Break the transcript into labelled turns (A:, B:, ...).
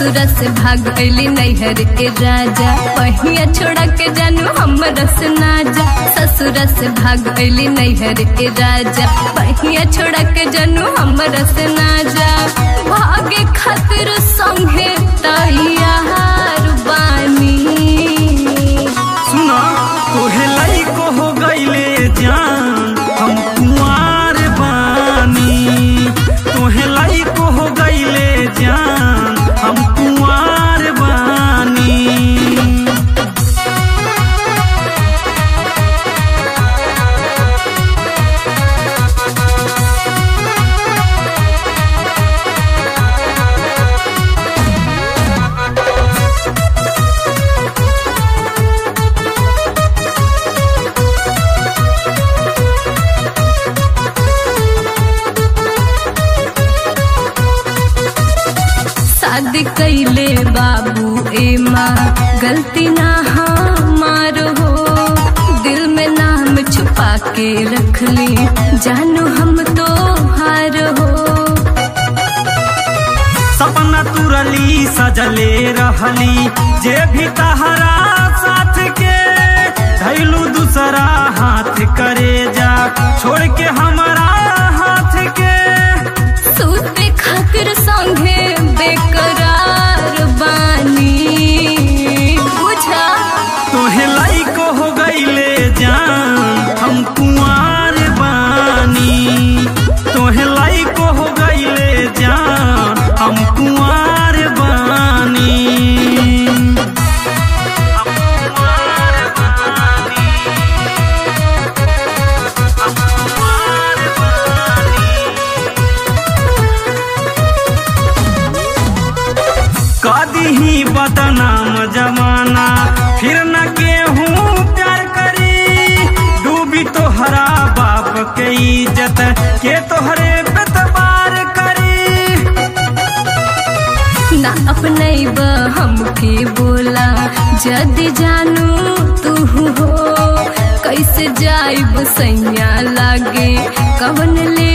A: ससुर से भाग गईली नैहर के राजा पहिया छोड़ा के जानू हमर से ना जा ससुर से भाग गईली नैहर के राजा पहिया छोड़ा के जानू हमर से ना जा भागे खातिर संगे तैयार बानी
B: सुना तोहे लइको हो गईले जान हम कुंवार बानी तोहे लइको हो गईले जान हम कुंवार बानी
A: शादी कैले बाबू ए माँ गलती ना हमारो हो दिल में नाम छुपा के रख ली जानू हम तो हार हो
B: सपना तुरली सजले रहली जे भी तहरा साथ के धैलू दूसरा हाथ करे जा छोड़ के हमारा हाथ के
A: सूते खातिर संगे बेकरार बानी बुझा
B: तोहे लाइको हो गईले जान हम कुंवार बानी तोहे लाइको हो गईले जान हम कुंवार बानी हम कुंवार बानी हम कुंवार बानी कदी ही बदनाम जमाना फिर न केहूँ प्यार करी डूबी तोहरा बाप के इज्जत के तोहरे बेतबार करी
A: ना अपने हमके बोला जदि जानू तू हो कैसे जाइब सैया लागे कवन ले